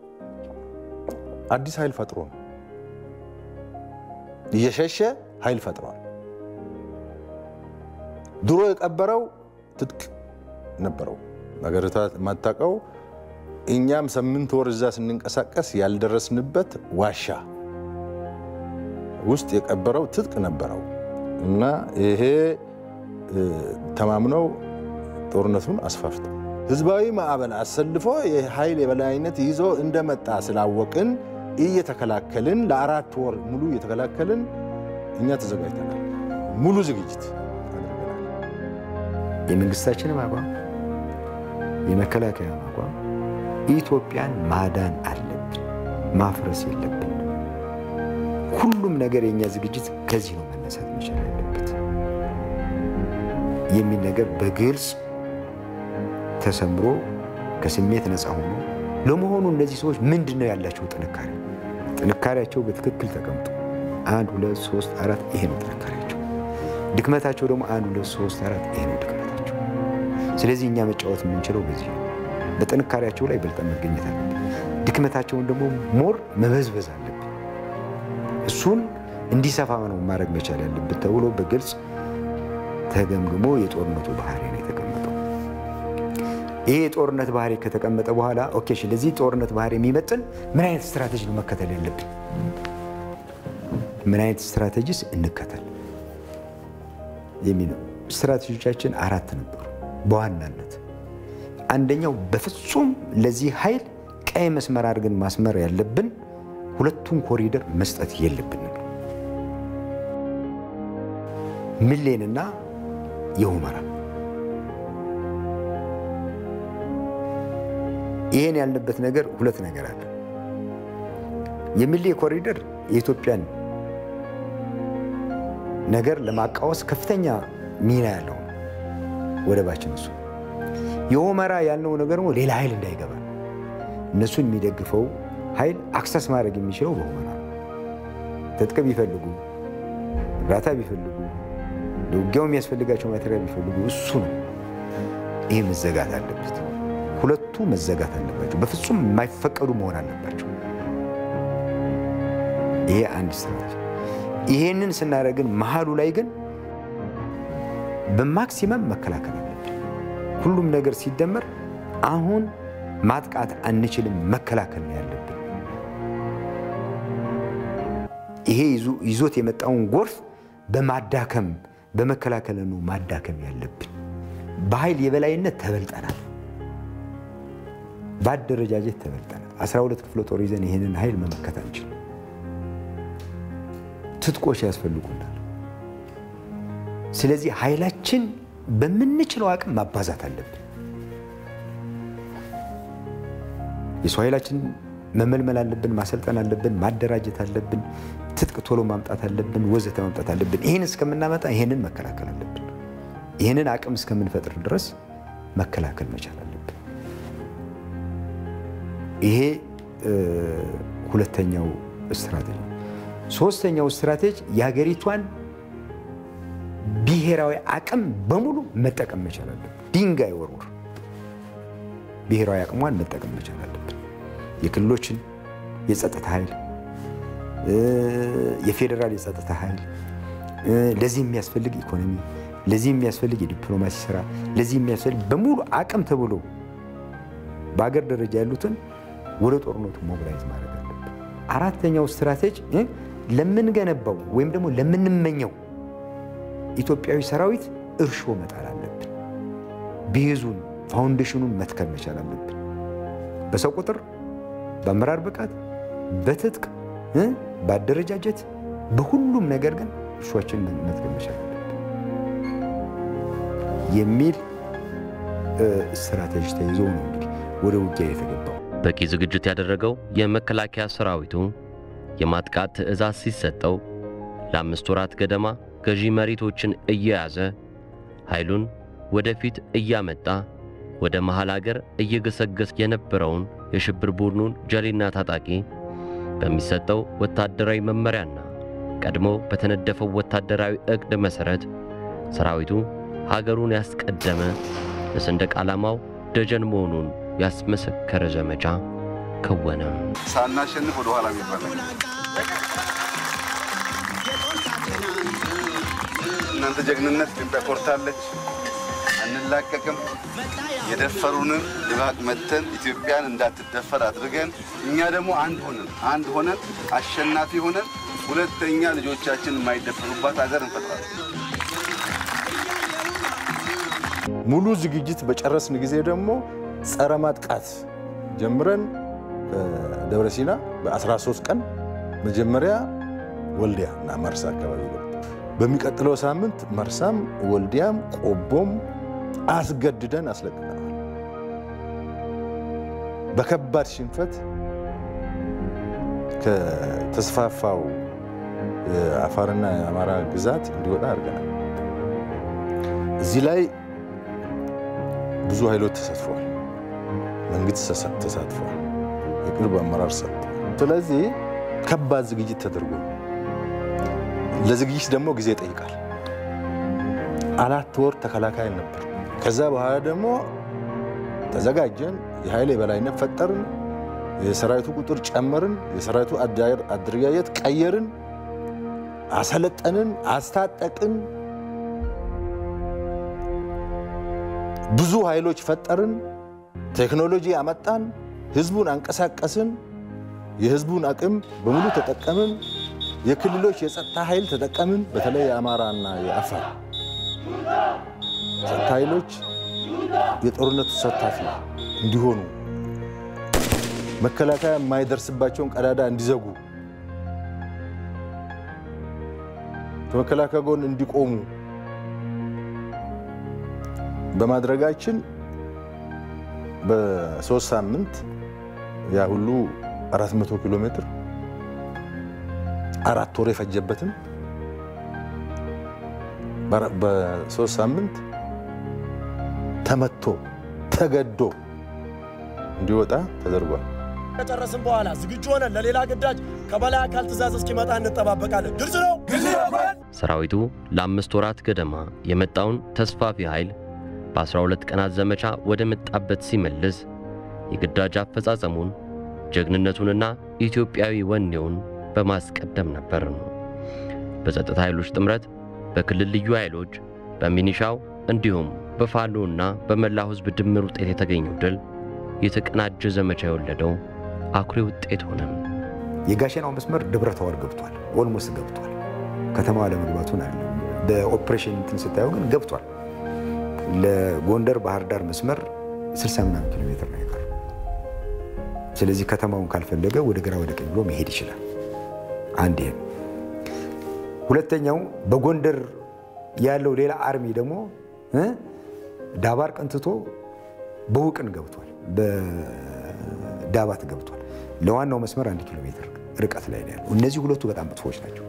አዲስ ኃይል ፈጥሮ ነው። እየሸሸ ኃይል ፈጥሯል። ድሮ የቀበረው ትጥቅ ነበረው። ሀገሪቷ የማታውቀው እኛም ስምንት ወር እዛ ስንንቀሳቀስ ያልደረስንበት ዋሻ ውስጥ የቀበረው ትጥቅ ነበረው እና ይሄ ተማምነው ጦርነቱን አስፋፍተው ህዝባዊ ማዕበል አሰልፎ የኃይል የበላይነት ይዞ እንደመጣ ስላወቅን እየተከላከልን ለአራት ወር ሙሉ እየተከላከልን እኛ ተዘጋጅተናል። ሙሉ ዝግጅት አድርገናል። የመንግስታችንም አቋም የመከላከያ አቋም ኢትዮጵያን ማዳን አለብን፣ ማፍረስ የለብን። ሁሉም ነገር የእኛ ዝግጅት ከዚህ ነው መነሳት መቻል ያለበት የሚል ነገር በግልጽ ተሰምሮ ከስሜት ነፃ ሆኖ ለመሆኑ እነዚህ ሰዎች ምንድን ነው ያላቸው ጥንካሬ? ጥንካሬያቸው በትክክል ተቀምጦ አንድ ሁለት ሶስት አራት ይሄ ነው ጥንካሬያቸው። ድክመታቸው ደግሞ አንድ ሁለት ሶስት አራት ይሄ ነው ድክመታቸው። ስለዚህ እኛ መጫወት የምንችለው በዚህ ነው። በጥንካሬያቸው ላይ በልጠን መገኘት አለብን። ድክመታቸውን ደግሞ ሞር መበዝበዝ አለብን። እሱን እንዲሰፋ ነው ማድረግ መቻል ያለብን ተብሎ በግልጽ ተገምግሞ የጦርነቱ ባህሪ ነው የተቀመጠው። ይሄ የጦርነት ባህሪ ከተቀመጠ በኋላ ኦኬ፣ እሺ፣ ለዚህ ጦርነት ባህሪ የሚመጥን ምን አይነት ስትራቴጂ ነው መከተል ያለብን? ምን አይነት ስትራቴጂስ እንከተል የሚለው ስትራቴጂዎቻችን አራት ነበሩ በዋናነት አንደኛው በፍጹም ለዚህ ኃይል ቀይ መስመር አድርገን ማስመር ያለብን ሁለቱን ኮሪደር መስጠት የለብንም። ምሌንና የሁመራ ይህን ያልንበት ነገር ሁለት ነገር አለ። የሚሌ ኮሪደር የኢትዮጵያን ነገር ለማቃወስ ከፍተኛ ሚና ያለው ወደባችን እሱ የሁመራ ያልነው ነገር ደግሞ ሌላ ኃይል እንዳይገባ እነሱን የሚደግፈው ኃይል አክሰስ ማድረግ የሚችለው በሁመራ ነው። ትጥቅ ቢፈልጉ እርዳታ ቢፈልጉ ለውጊያው የሚያስፈልጋቸው ማቴሪያል ቢፈልጉ እሱ ነው። ይሄ መዘጋት አለበት። ሁለቱ መዘጋት አለባቸው። በፍጹም የማይፈቀዱ መሆን አለባቸው። ይሄ አንድ ስትራቴጂ። ይሄንን ስናደርግን መሀሉ ላይ ግን በማክሲመም መከላከል አለብን። ሁሉም ነገር ሲደመር አሁን ማጥቃት አንችልም፣ መከላከል ነው ያለብን። ይሄ ይዞት የመጣውን ጎርፍ በማዳከም በመከላከል ነው ማዳከም ያለብን። በኃይል የበላይነት ተበልጠናል። በአደረጃጀት ተበልጠናል። 12 ክፍለ ጦር ይዘን ይህንን ኃይል መመከት አንችልም። ትጥቆች ያስፈልጉናል። ስለዚህ ኃይላችን በምንችለው አቅም ማባዛት አለብን። የሰው ኃይላችን መመልመል አለብን፣ ማሰልጠን አለብን፣ ማደራጀት አለብን፣ ትጥቅ ቶሎ ማምጣት አለብን፣ ወዘተ ማምጣት አለብን። ይህን እስከምናመጣ ይህንን መከላከል አለብን። ይህንን አቅም እስከምንፈጥር ድረስ መከላከል መቻል አለብን። ይሄ ሁለተኛው ስትራቴጂ። ሶስተኛው ስትራቴጂ የሀገሪቷን ብሔራዊ አቅም በሙሉ መጠቀም መቻል አለብን። ድንጋይ ወርውር ብሔራዊ አቅሟን መጠቀም መቻል አለብን። የክልሎችን የጸጥታ ኃይል፣ የፌዴራል የጸጥታ ኃይል፣ ለዚህ የሚያስፈልግ ኢኮኖሚ፣ ለዚህ የሚያስፈልግ የዲፕሎማሲ ስራ፣ ለዚህ የሚያስፈልግ በሙሉ አቅም ተብሎ በአገር ደረጃ ያሉትን ወደ ጦርነቱ ሞቢላይዝ ማድረግ አለብን። አራተኛው ስትራቴጂ ለምንገነባው ወይም ደግሞ ለምንመኘው ኢትዮጵያዊ ሰራዊት እርሾ መጣል አለብን። ቤዙን ፋውንዴሽኑን መትከል መቻል አለብን። በሰው ቁጥር፣ በአመራር ብቃት፣ በትጥቅ፣ በአደረጃጀት፣ በሁሉም ነገር ግን እርሾችን መትከል መቻል አለብን የሚል ስትራቴጂ ተይዞ ነው እንግዲህ ወደ ውጊያ የተገባው። በቂ ዝግጅት ያደረገው የመከላከያ ሰራዊቱ የማጥቃት ትዕዛዝ ሲሰጠው ለአምስት ወራት ገደማ ገዢ መሬቶችን እየያዘ ኃይሉን ወደፊት እያመጣ ወደ መሃል አገር እየገሰገስ የነበረውን የሽብር ቡድኑን ጀሌና ታጣቂ በሚሰጠው ወታደራዊ መመሪያና ቀድሞ በተነደፈው ወታደራዊ ዕቅድ መሠረት ሰራዊቱ ሀገሩን ያስቀደመ ለሰንደቅ ዓላማው ደጀን መሆኑን ያስመሰከረ ዘመቻ ከወነ። ሳናሸንፍ ወደ ኋላ የሚባል እናንተ ጀግንነት ኢትዮጵያ ኮርታለች፣ አንላቀቅም። የደፈሩንን ድባቅ መተን ኢትዮጵያን እንዳትደፈር አድርገን እኛ ደግሞ አንድ ሆነን አንድ ሆነን አሸናፊ ሆነን ሁለተኛ ልጆቻችን የማይደፈሩባት ሀገር እንፈጥራለን። ሙሉ ዝግጅት በጨረስን ጊዜ ደግሞ ጸረ ማጥቃት ጀምረን ደብረ ሲና በ13 ቀን መጀመሪያ ወልዲያ እና መርሳ አካባቢ ነው። በሚቀጥለው ሳምንት መርሳም ወልዲያም ቆቦም አስገድደን አስለቅቀናል። በከባድ ሽንፈት ከተስፋፋው የአፋርና የአማራ ግዛት እንዲወጣ አድርገናል። እዚህ ላይ ብዙ ኃይሎች ተሳትፈዋል። መንግስት ተሳትፏል። የቅርብ አመራር ሰጥቷል። ስለዚህ ከባድ ዝግጅት ተደርጎ ለዝግጅት ደግሞ ጊዜ ይጠይቃል። አራት ወር ተከላካይ ነበር። ከዛ በኋላ ደግሞ ተዘጋጀን፣ የኃይል የበላይነት ፈጠርን፣ የሰራዊቱ ቁጥር ጨመርን፣ የሰራዊቱ አደረጃጀት ቀየርን፣ አሰለጠንን፣ አስታጠቅን፣ ብዙ ኃይሎች ፈጠርን፣ ቴክኖሎጂ አመጣን፣ ህዝቡን አንቀሳቀስን፣ የህዝቡን አቅም በሙሉ ተጠቀምን። የክልሎች የጸጥታ ኃይል ተጠቀምን። በተለይ የአማራና የአፋር ጸጥታ ኃይሎች የጦርነቱ ተሳታፊ እንዲሆኑ መከላከያ የማይደርስባቸውን ቀዳዳ እንዲዘጉ ከመከላከያ ጎን እንዲቆሙ በማድረጋችን በሶስት ሳምንት ያ ሁሉ 400 ኪሎ ሜትር አራት ወር የፈጀበትን በሶስት ሳምንት ተመቶ ተገዶ እንዲወጣ ተደርጓል። ከጨረስን በኋላ ዝግጁ ሆነን ለሌላ ግዳጅ ከበላይ አካል ትእዛዝ እስኪመጣ እንጠባበቃለን። ግልጽ ነው። ሰራዊቱ ለአምስት ወራት ገደማ የመጣውን ተስፋፊ ኃይል በ12 ቀናት ዘመቻ ወደ መጣበት ሲመልስ የግዳጅ አፈጻጸሙን ጀግንነቱንና ኢትዮጵያዊ ወኔውን በማስቀደም ነበር። በጸጥታ ኃይሎች ጥምረት፣ በክልል ልዩ ኃይሎች፣ በሚኒሻው እንዲሁም በፋኖና በመላው ሕዝብ ድምር ውጤት የተገኘው ድል የተቀናጀ ዘመቻ የወለደው አኩሪ ውጤት ሆነ። የጋሸናው መስመር ደብረ ታቦር ገብቷል። ኦልሞስት ገብቷል። ከተማዋ ለመግባቱን አለ በኦፕሬሽን እንትን ስታየው ግን ገብቷል። ለጎንደር ባህር ዳር መስመር 60 ምናምን ኪሎ ሜትር ነው የቀረው። ስለዚህ ከተማውን ካልፈለገ ወደ ግራ ወደ ቀኝ ብሎ መሄድ ይችላል። አንድ ይሄ ሁለተኛው በጎንደር ያለው ሌላ አርሚ ደግሞ ዳባር ቀንትቶ በውቅን ገብቷል፣ በዳባት ገብቷል። ለዋናው መስመር አንድ ኪሎ ሜትር ርቀት ላይ ነው ያለው። እነዚህ ሁለቱ በጣም መጥፎዎች ናቸው።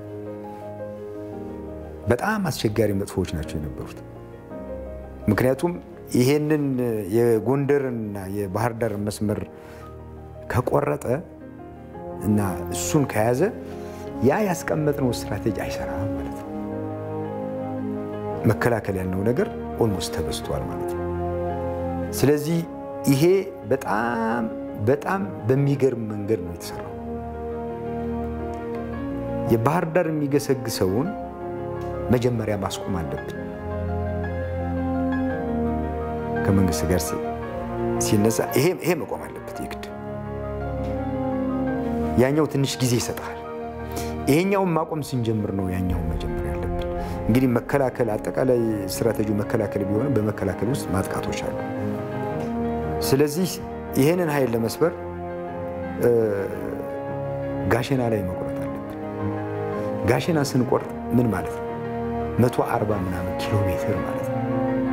በጣም አስቸጋሪ መጥፎዎች ናቸው የነበሩት። ምክንያቱም ይሄንን የጎንደርና የባህር ዳር መስመር ከቆረጠ እና እሱን ከያዘ ያ ያስቀመጥነው ስትራቴጂ አይሰራም ማለት ነው። መከላከል ያልነው ነገር ኦልሞስት ተበስቷል ማለት ነው። ስለዚህ ይሄ በጣም በጣም በሚገርም መንገድ ነው የተሰራው። የባህር ዳር የሚገሰግሰውን መጀመሪያ ማስቆም አለብን። ከመንግስት ጋር ሲነሳ ይሄ መቆም አለበት የግድ። ያኛው ትንሽ ጊዜ ይሰጣል። ይሄኛውን ማቆም ስንጀምር ነው ያኛውን መጀመር ያለብን። እንግዲህ መከላከል አጠቃላይ ስትራቴጂው መከላከል ቢሆንም በመከላከል ውስጥ ማጥቃቶች አሉ። ስለዚህ ይህንን ኃይል ለመስበር ጋሸና ላይ መቁረጥ አለብን። ጋሸና ስንቆርጥ ምን ማለት ነው? መቶ አርባ ምናምን ኪሎ ሜትር ማለት ነው።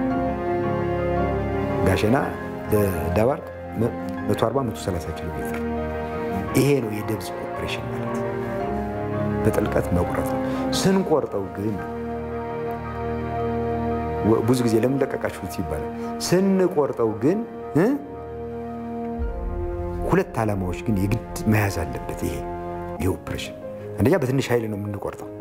ጋሸና ለዳባርቅ 140 130 ኪሎ ሜትር። ይሄ ነው የደብዝ ኦፕሬሽን ማለት በጥልቀት መቁረጥ ነው። ስንቆርጠው ግን ብዙ ጊዜ ለምን ለቀቃችሁት ይባላል። ስንቆርጠው ግን ሁለት ዓላማዎች ግን የግድ መያዝ አለበት። ይሄ ይህ ኦፕሬሽን አንደኛ በትንሽ ኃይል ነው የምንቆርጠው።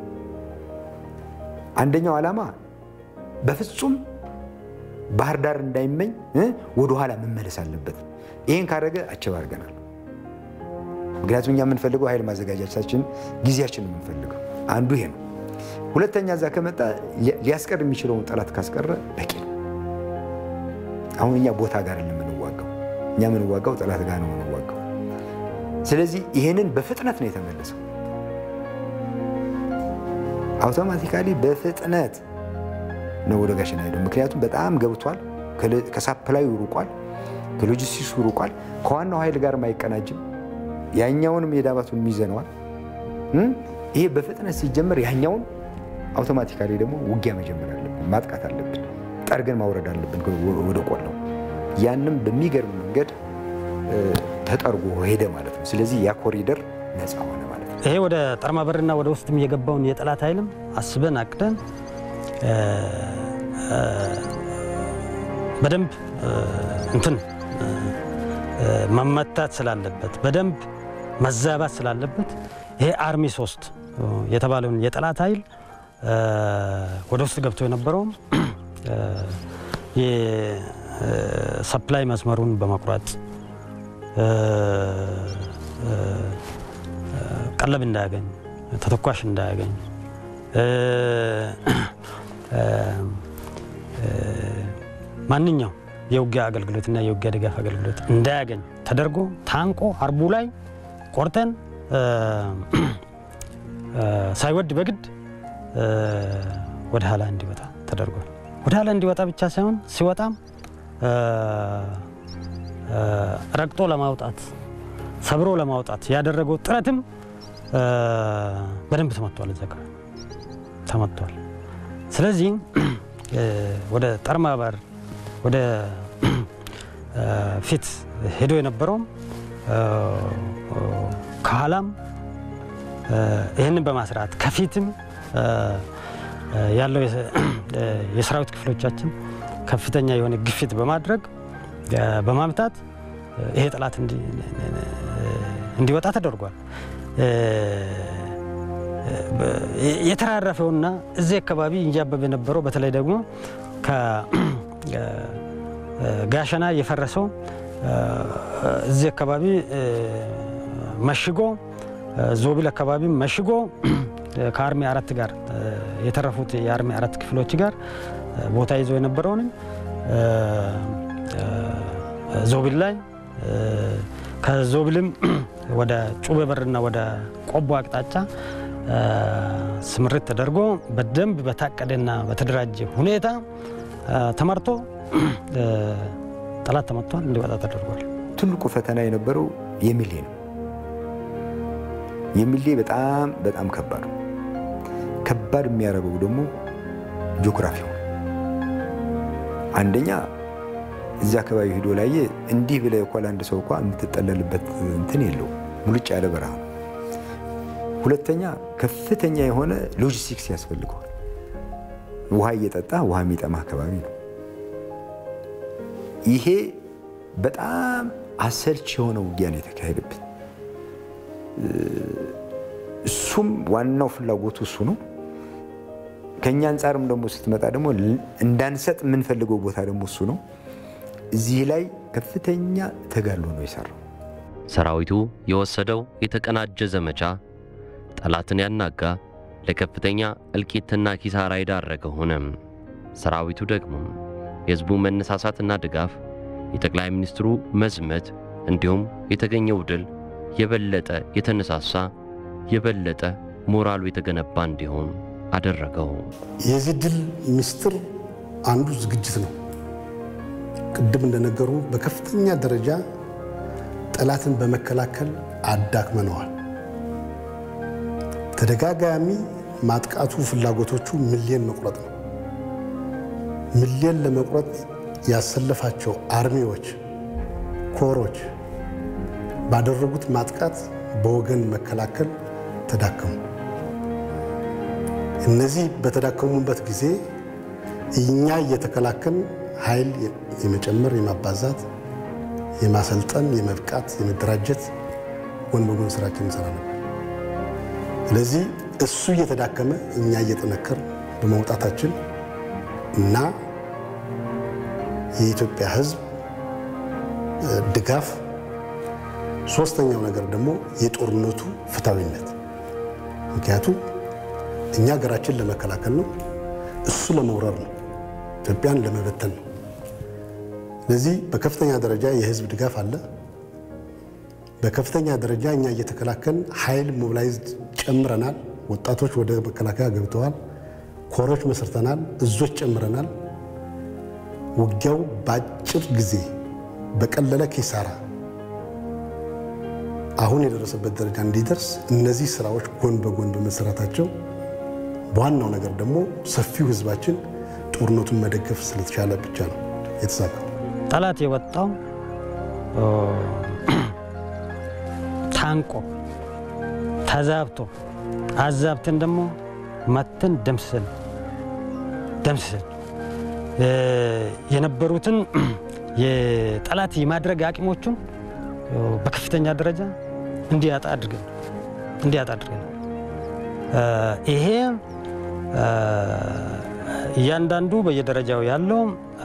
አንደኛው ዓላማ በፍጹም ባህር ዳር እንዳይመኝ ወደኋላ መመለስ አለበት። ይህን ካደረገ አቸብ አድርገናል። ምክንያቱም እኛ የምንፈልገው ኃይል ማዘጋጃቻችን ጊዜያችን ነው የምንፈልገው። አንዱ ይሄ ነው። ሁለተኛ እዛ ከመጣ ሊያስቀር የሚችለውን ጠላት ካስቀረ በቂ ነው። አሁን እኛ ቦታ ጋር የምንዋጋው እኛ የምንዋጋው ጠላት ጋር ነው የምንዋጋው። ስለዚህ ይሄንን በፍጥነት ነው የተመለሰው። አውቶማቲካሊ በፍጥነት ነው ወደ ጋሸና ሄደው። ምክንያቱም በጣም ገብቷል፣ ከሳፕላዩ ሩቋል፣ ከሎጂስቲክሱ ሩቋል፣ ከዋናው ኃይል ጋር አይቀናጅም። ያኛውንም የዳባቱን ይዘነዋል። ይሄ በፍጥነት ሲጀመር ያኛውን አውቶማቲካሊ ደግሞ ውጊያ መጀመር አለብን፣ ማጥቃት አለብን፣ ጠርገን ማውረድ አለብን ወደ ቆላው። ያንም በሚገርም መንገድ ተጠርጎ ሄደ ማለት ነው። ስለዚህ ያ ኮሪደር ነፃ ሆነ ማለት ነው። ይሄ ወደ ጠርማ በርና ወደ ውስጥም የገባውን የጠላት ኃይልም አስበን አቅደን በደንብ እንትን መመታት ስላለበት በደንብ መዛባት ስላለበት ይሄ አርሚ ሶስት የተባለውን የጠላት ኃይል ወደ ውስጥ ገብቶ የነበረውም የሰፕላይ መስመሩን በመቁረጥ ቀለብ እንዳያገኝ፣ ተተኳሽ እንዳያገኝ፣ ማንኛው የውጊያ አገልግሎትና የውጊያ ድጋፍ አገልግሎት እንዳያገኝ ተደርጎ ታንቆ አርቡ ላይ ቆርጠን ሳይወድ በግድ ወደ ኋላ እንዲወጣ ተደርጓል። ወደ ኋላ እንዲወጣ ብቻ ሳይሆን ሲወጣም ረግጦ ለማውጣት ሰብሮ ለማውጣት ያደረገው ጥረትም በደንብ ተመቷል፣ እዛ አካባቢ ተመቷል። ስለዚህ ወደ ጠርማ በር ወደ ፊት ሄዶ የነበረውም ከኋላም ይህንን በማስራት ከፊትም ያለው የሰራዊት ክፍሎቻችን ከፍተኛ የሆነ ግፊት በማድረግ በማምታት ይሄ ጠላት እንዲወጣ ተደርጓል። የተራረፈውና እዚህ አካባቢ እንጃበብ የነበረው በተለይ ደግሞ ከጋሸና የፈረሰው እዚህ አካባቢ መሽጎ ዞብል አካባቢ መሽጎ ከአርሚ አራት ጋር የተረፉት የአርሚ አራት ክፍሎች ጋር ቦታ ይዞ የነበረውንም ዞብል ላይ ከዞብልም ወደ ጩቤ በርና ወደ ቆቦ አቅጣጫ ስምርት ተደርጎ በደንብ በታቀደና በተደራጀ ሁኔታ ተመርቶ ጠላት ተመቷል፣ እንዲወጣ ተደርጓል። ትልቁ ፈተና የነበረው የሚሌ ነው። የሚሌ በጣም በጣም ከባድ ነው። ከባድ የሚያደርገው ደግሞ ጂኦግራፊው ነው። አንደኛ እዚህ አካባቢ ሂዶ ላየ እንዲህ ብለህ እኮ ለአንድ ሰው እንኳ የምትጠለልበት እንትን የለው ሙልጭ ያለ በረሃ ነው። ሁለተኛ ከፍተኛ የሆነ ሎጂስቲክስ ያስፈልገዋል። ውሃ እየጠጣ ውሃ የሚጠማ አካባቢ ነው። ይሄ በጣም አሰልች የሆነ ውጊያ ነው የተካሄደብን። እሱም ዋናው ፍላጎቱ እሱ ነው። ከእኛ አንጻርም ደግሞ ስትመጣ ደግሞ እንዳንሰጥ የምንፈልገው ቦታ ደግሞ እሱ ነው። እዚህ ላይ ከፍተኛ ተጋድሎ ነው የሰራው። ሰራዊቱ የወሰደው የተቀናጀ ዘመቻ ጠላትን ያናጋ፣ ለከፍተኛ እልቂትና ኪሳራ የዳረገ ሆነ። ሰራዊቱ ደግሞ የሕዝቡ መነሳሳትና ድጋፍ፣ የጠቅላይ ሚኒስትሩ መዝመት እንዲሁም የተገኘው ድል የበለጠ የተነሳሳ የበለጠ ሞራሉ የተገነባ እንዲሆን አደረገው። የዚህ ድል ምስጢር አንዱ ዝግጅት ነው። ቅድም እንደነገሩ በከፍተኛ ደረጃ ጠላትን በመከላከል አዳክመነዋል። ተደጋጋሚ ማጥቃቱ ፍላጎቶቹ ሚሊዮን መቁረጥ ነው። ሚሊዮን ለመቁረጥ ያሰለፋቸው አርሚዎች፣ ኮሮች ባደረጉት ማጥቃት በወገን መከላከል ተዳከሙ። እነዚህ በተዳከሙበት ጊዜ እኛ እየተከላከልን ኃይል የመጨመር የማባዛት፣ የማሰልጠን፣ የመብቃት፣ የመደራጀት ጎን በጎን ስራችን እንሰራ ነበር። ስለዚህ እሱ እየተዳከመ እኛ እየጠነከር በመውጣታችን እና የኢትዮጵያ ሕዝብ ድጋፍ፣ ሶስተኛው ነገር ደግሞ የጦርነቱ ፍትሐዊነት። ምክንያቱም እኛ ሀገራችን ለመከላከል ነው፣ እሱ ለመውረር ነው፣ ኢትዮጵያን ለመበተን ነው። ስለዚህ በከፍተኛ ደረጃ የህዝብ ድጋፍ አለ። በከፍተኛ ደረጃ እኛ እየተከላከልን ኃይል ሞቢላይዝድ ጨምረናል። ወጣቶች ወደ መከላከያ ገብተዋል። ኮሮች መስርተናል። እዞች ጨምረናል። ውጊያው በአጭር ጊዜ በቀለለ ኪሳራ አሁን የደረሰበት ደረጃ እንዲደርስ እነዚህ ስራዎች ጎን በጎን በመሰራታቸው በዋናው ነገር ደግሞ ሰፊው ህዝባችን ጦርነቱን መደገፍ ስለተቻለ ብቻ ነው የተሳካው። ጠላት የወጣው ታንቆ ተዛብቶ አዛብተን ደግሞ መተን ደምስሰን ደምስሰን የነበሩትን የጠላት የማድረግ አቅሞቹን በከፍተኛ ደረጃ እንዲያጣ አድርገን እንዲያጣ አድርገን ይሄ እያንዳንዱ በየደረጃው ያለው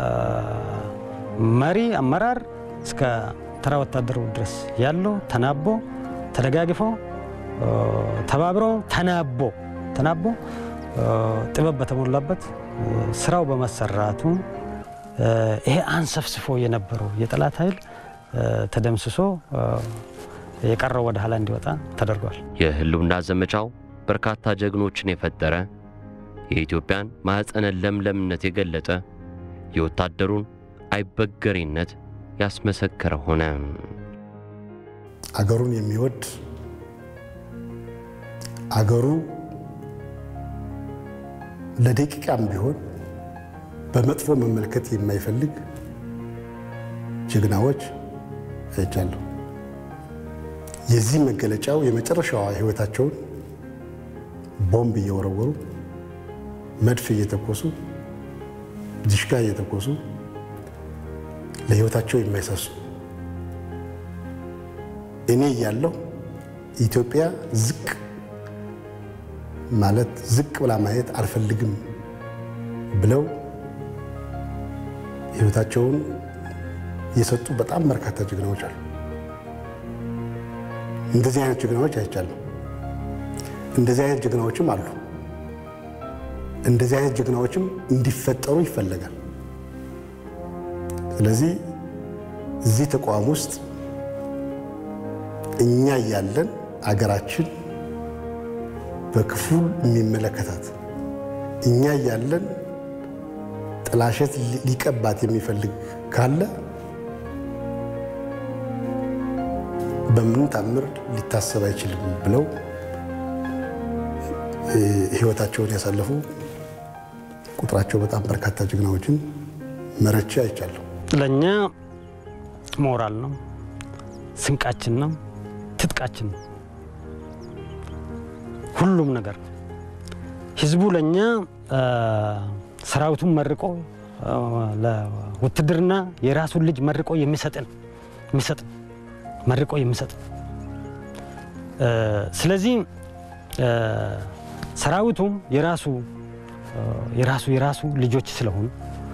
መሪ አመራር እስከ ተራ ወታደሩ ድረስ ያለው ተናቦ ተደጋግፎ ተባብሮ ተናቦ ተናቦ ጥበብ በተሞላበት ስራው በመሰራቱ ይሄ አንሰፍስፎ የነበረው የጠላት ኃይል ተደምስሶ የቀረው ወደ ኋላ እንዲወጣ ተደርጓል። የህልውና ዘመቻው በርካታ ጀግኖችን የፈጠረ የኢትዮጵያን ማኅፀነ ለምለምነት የገለጠ የወታደሩን አይበገሬነት ያስመሰከረ ሆነ። አገሩን የሚወድ አገሩ ለደቂቃም ቢሆን በመጥፎ መመልከት የማይፈልግ ጀግናዎች አይቻለሁ። የዚህ መገለጫው የመጨረሻዋ ህይወታቸውን ቦምብ እየወረወሩ መድፍ እየተኮሱ ዲሽቃ እየተኮሱ ለህይወታቸው የማይሳሱ እኔ እያለሁ ኢትዮጵያ ዝቅ ማለት ዝቅ ብላ ማየት አልፈልግም ብለው ህይወታቸውን የሰጡ በጣም በርካታ ጀግናዎች አሉ። እንደዚህ አይነት ጀግናዎች አይቻለሁ። እንደዚህ አይነት ጀግናዎችም አሉ። እንደዚህ አይነት ጀግናዎችም እንዲፈጠሩ ይፈለጋል። ስለዚህ እዚህ ተቋም ውስጥ እኛ እያለን አገራችን በክፉ የሚመለከታት እኛ እያለን ጥላሸት ሊቀባት የሚፈልግ ካለ በምንም ታምር ሊታሰብ አይችልም ብለው ህይወታቸውን ያሳለፉ ቁጥራቸው በጣም በርካታ ጀግናዎችን መረቼ አይቻለሁ። ለእኛ ሞራል ነው፣ ስንቃችን ነው፣ ትጥቃችን ነው፣ ሁሉም ነገር ነው። ህዝቡ ለእኛ ሰራዊቱን መርቆ ለውትድርና የራሱን ልጅ መርቆ የሚሰጥን የሚሰጥ መርቆ የሚሰጥ ስለዚህ ሰራዊቱም የራሱ የራሱ የራሱ ልጆች ስለሆኑ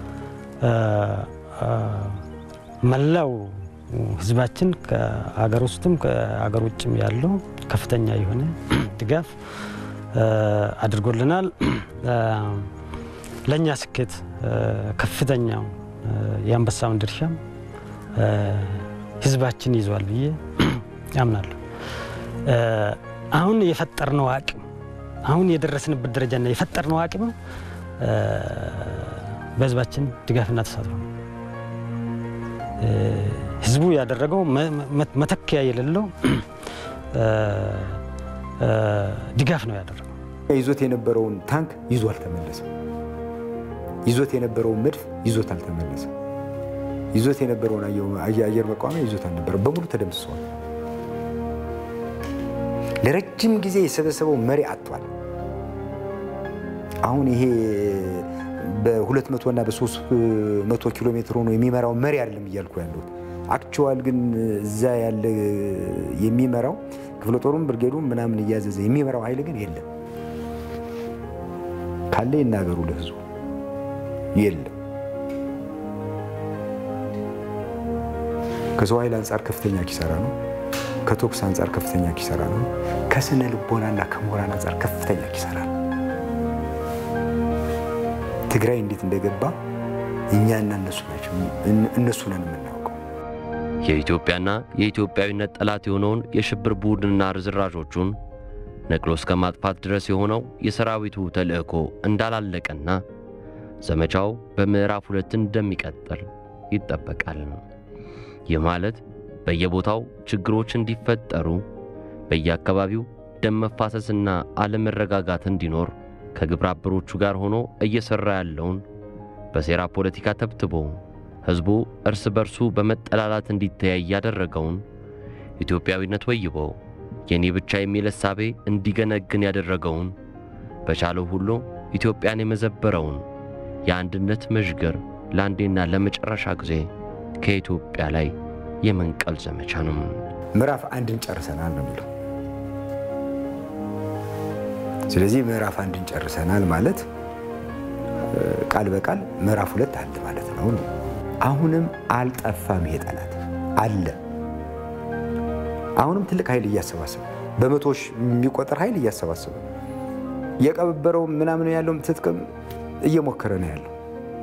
መላው ህዝባችን ከአገር ውስጥም ከአገር ውጭም ያለው ከፍተኛ የሆነ ድጋፍ አድርጎልናል። ለእኛ ስኬት ከፍተኛው የአንበሳውን ድርሻም ህዝባችን ይዟል ብዬ ያምናለሁ። አሁን የፈጠርነው አቅም አሁን የደረስንበት ደረጃና የፈጠርነው አቅም በህዝባችን ድጋፍና ተሳትፎ ነው። ህዝቡ ያደረገው መተኪያ የሌለው ድጋፍ ነው ያደረገው። ይዞት የነበረውን ታንክ ይዞ አልተመለሰም። ይዞት የነበረውን መድፍ ይዞት አልተመለሰም። ይዞት የነበረውን አየር መቃወሚያ ይዞት አልነበረም። በሙሉ ተደምስሰዋል። ለረጅም ጊዜ የሰበሰበው መሪ አጥቷል። አሁን ይሄ በሁለት መቶ እና በሶስት መቶ ኪሎ ሜትር ሆኖ የሚመራው መሪ አይደለም እያልኩ ያለሁት አክቹዋል ግን እዛ ያለ የሚመራው ክፍለ ጦሩም ብርጌዱም ምናምን እያዘዘ የሚመራው ኃይል ግን የለም። ካለ ይናገሩ ለህዝቡ የለም። ከሰው ኃይል አንጻር ከፍተኛ ኪሳራ ነው። ከቶክስ አንጻር ከፍተኛ ኪሳራ ነው። ከስነ ልቦናና ከሞራል አንጻር ከፍተኛ ኪሳራ ነው። ትግራይ እንዴት እንደገባ እኛና እነሱ ናቸው እነሱ ነን የምናውቀው። የኢትዮጵያና የኢትዮጵያዊነት ጠላት የሆነውን የሽብር ቡድንና ርዝራዦቹን ነቅሎ እስከ ማጥፋት ድረስ የሆነው የሰራዊቱ ተልዕኮ እንዳላለቀና ዘመቻው በምዕራፍ ሁለት እንደሚቀጥል ይጠበቃል። ይህ ማለት በየቦታው ችግሮች እንዲፈጠሩ፣ በየአካባቢው ደም መፋሰስና አለመረጋጋት እንዲኖር ከግብረ አበሮቹ ጋር ሆኖ እየሠራ ያለውን በሴራ ፖለቲካ ተብትቦ ሕዝቡ እርስ በርሱ በመጠላላት እንዲተያይ ያደረገውን ኢትዮጵያዊነት ወይቦ የኔ ብቻ የሚል እሳቤ እንዲገነግን ያደረገውን በቻለው ሁሉ ኢትዮጵያን የመዘበረውን የአንድነት መዥገር ለአንዴና ለመጨረሻ ጊዜ ከኢትዮጵያ ላይ የመንቀል ዘመቻ ነው። ምዕራፍ አንድን ጨርሰናል ነው የሚለው። ስለዚህ ምዕራፍ አንድን ጨርሰናል ማለት ቃል በቃል ምዕራፍ ሁለት አለ ማለት ነው ነው። አሁንም አልጠፋም ይሄ ጠላት አለ። አሁንም ትልቅ ኃይል እያሰባሰበ በመቶዎች የሚቆጠር ኃይል እያሰባሰበ የቀበረው ምናምን ያለውም ትጥቅም እየሞከረ ነው ያለው።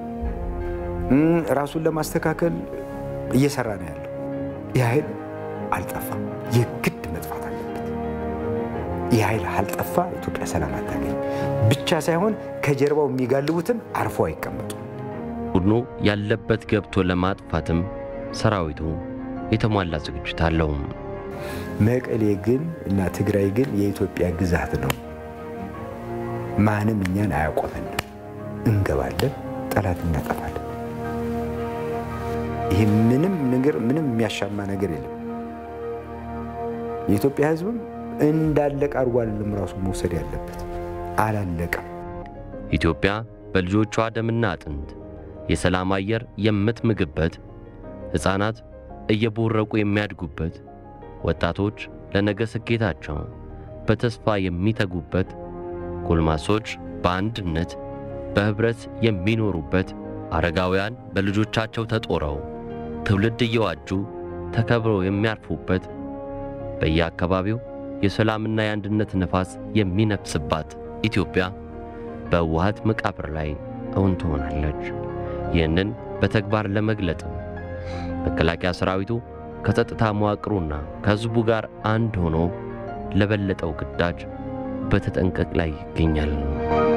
ራሱን ለማስተካከል እየሰራ ነው ያለው። ይህ ኃይል አልጠፋም፣ የግድ መጥፋት አለበት። ይህ ኃይል አልጠፋ ኢትዮጵያ ሰላም አታገኝ ብቻ ሳይሆን ከጀርባው የሚጋልቡትም አርፎ አይቀመጡም። ቡድኑ ያለበት ገብቶ ለማጥፋትም ሰራዊቱ የተሟላ ዝግጅት አለው። መቀሌ ግን እና ትግራይ ግን የኢትዮጵያ ግዛት ነው። ማንም እኛን አያቆመንም። እንገባለን፣ ጠላት እናጠፋለን። ይህ ምንም ነገር ምንም የሚያሻማ ነገር የለም። የኢትዮጵያ ሕዝብም እንዳለቀ አድርጎ አይደለም ራሱ መውሰድ ያለበት አላለቀም። ኢትዮጵያ በልጆቿ ደምና አጥንት የሰላም አየር የምትምግበት፣ ሕፃናት እየቦረቁ የሚያድጉበት፣ ወጣቶች ለነገ ስኬታቸው በተስፋ የሚተጉበት፣ ጎልማሶች በአንድነት በኅብረት የሚኖሩበት፣ አረጋውያን በልጆቻቸው ተጦረው ትውልድ እየዋጁ ተከብረው የሚያርፉበት፣ በየአካባቢው የሰላምና የአንድነት ነፋስ የሚነፍስባት ኢትዮጵያ በህወሓት መቃብር ላይ እውን ትሆናለች። ይህንን በተግባር ለመግለጥም መከላከያ ሰራዊቱ ከጸጥታ መዋቅሩና ከሕዝቡ ጋር አንድ ሆኖ ለበለጠው ግዳጅ በተጠንቀቅ ላይ ይገኛል።